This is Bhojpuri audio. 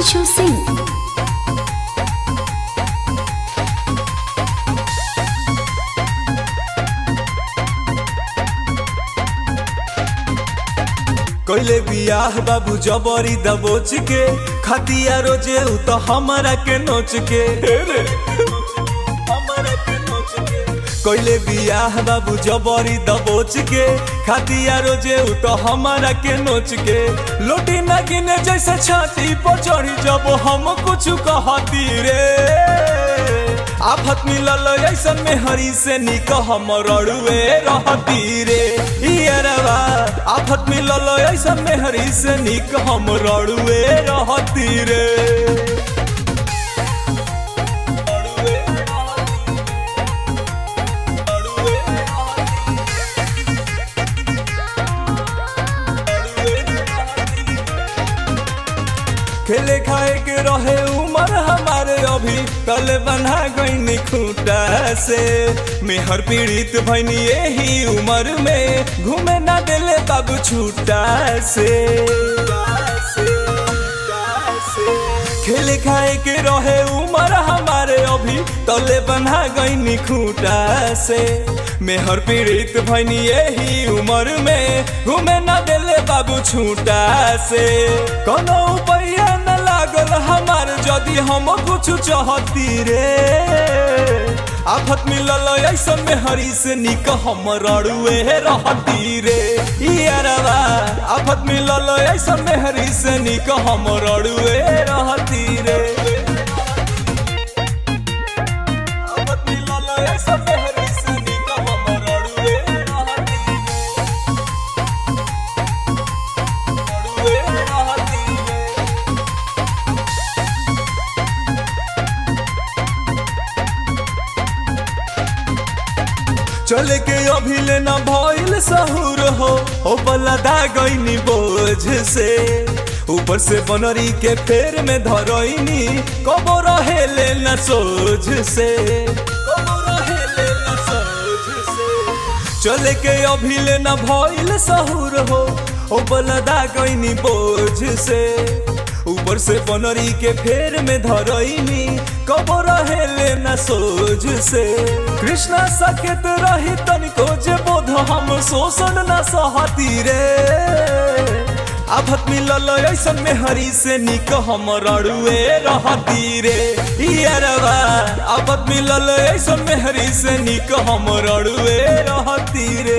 Himanshu Singh. कैले बियाह बाबू जबरी दबोच के खतिया रोजे उ तो हमरा के नोच के रे, हमरा के नोच के। कैले बियाह बाबू जबरी दबोच के खतिया रोजे उ तो हमरा के नोच के लोटी न गिने जैसे छाती पर चढ़ी जब हम कुछ कहती रे आफत मिलल ऐसन में हरी से निक हम रड़ुए रहती रे इयरवा आफत मिलल ऐसन में हरी से निक हम रड़ुए रहती रे रड़ुए रहती। रड़ुए रहती। खेले खाए के रहे उमर हमारे अभी तले बना गईनी खूटा से मेहर पीड़ित भैनी यही उम्र में घूमे ना देले बाबू छूटा से खेले खाए के रहे उमर हमारे अभी तले बना गईनी खूटा से मेहर पीड़ित भैनी यही उम्र में घूमे ना देले बाबू छूटा से कोनो उपाय न लागल हमार जदि हम कुछ चाहती रे आफत मिलल ऐसन में हरी से निक हम रड़ुए रहती रे इयरवा आफत मिलल ऐसन में हरी से निक हम रड़ुए रहती रे आफत मिलल ऐसन में हरी से निक हम रड़ुए रहती रे रड़ुए रहती रे चले के अभी लेना भइल सहूर हो ओ बलदा गईनी बोझ से ऊपर से बनरी के फेर में धरईनी कबो रहे लेना सोझ से कबो रहे लेना सोझ से चले के अभी लेना भइल सहूर हो ओ बलदा गईनी बोझ से ऊपर से बनरी के फेर में धरईनी कबो रहे लेना सोझ से कृष्णा सकेत रही तनिको जे बोध हम शोषण न सहती रे आफत मिलल ऐसन में हरी से निक हम रड़ुए रहती रे इयरवा आफत मिलल ऐसन में हरी से निक हम रड़ुए रहती रे